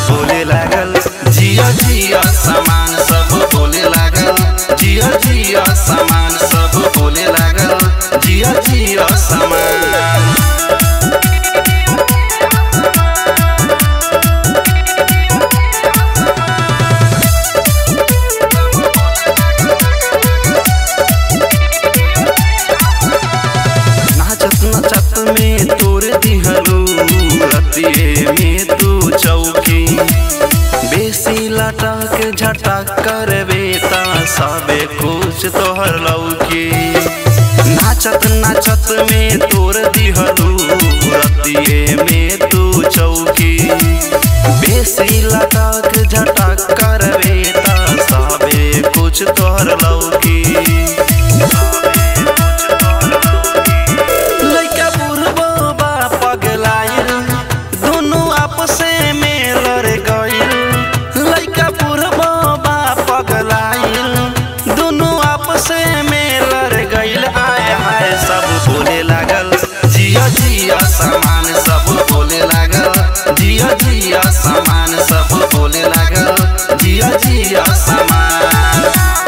बोले लागल जिया जिया सामान सब बोले लागल जिया जिया सामान सब बोले लागल जिया जिया सामान नाचत नाचत में तोर दिहलू रतिये में तू चौकी बेसी लटक झटक करबे ता सबे कुछ तोहर लौकी नाचत नाचत में तोर दिहलू रतिये में तू चौकी बेसी लटक झटक करबे ता सबे कुछ तोहर लौकी लइका बुढ़बो बा पगलाइल दुनु आपसे में लड़ गइल लइका बुढ़बो बा पगलाइल दुनु आपसे में लड़ गइल आय हाय सब बोले लागल जिया जिया सामान सब बोले लागल जिया जिया सामान सब बोले लागल जिया जिया सामान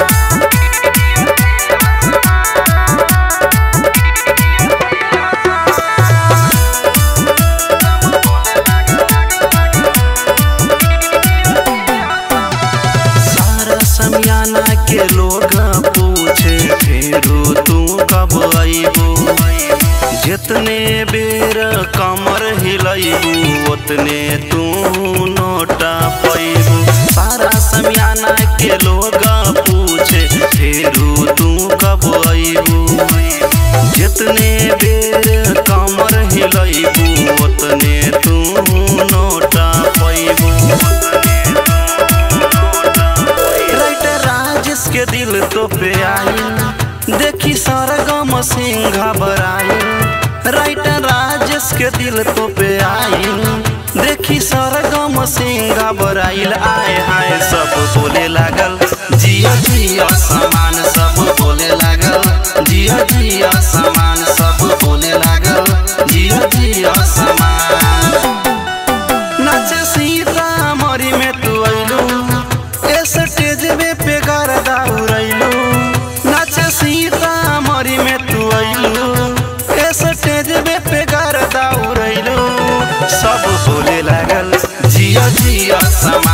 सारा समियाना के लोग पूछे फेरू तू कब अबू जितने बेर कमर हिलैबू उतने तू नोटा पैबू सारा समियाना के लोग पूछे फेरू तू कब अबू जितने बेर कमर हिलैबू उतने तू नोटा पैबू राइटर राजेश के दिल तो पे आई देखी सरगम सिंह घबराई राइटर राजेश के दिल तो पे आई देखी सरगम सिंह घबराइल आए हाय सब बोले लागल जिया जिया सामान सब बोले लागल जिया जिया सामान सब बोले लागल जिया जिया सामान नाचे सीतामढ़ी में तू अइलू ए स्टेज में पे गर्दा उड़ैलू नाचे सीतामढ़ी में तू अइलू ए स्टेज में पे गर्दा उड़ैलू सब बोले लागल जिया जिया सम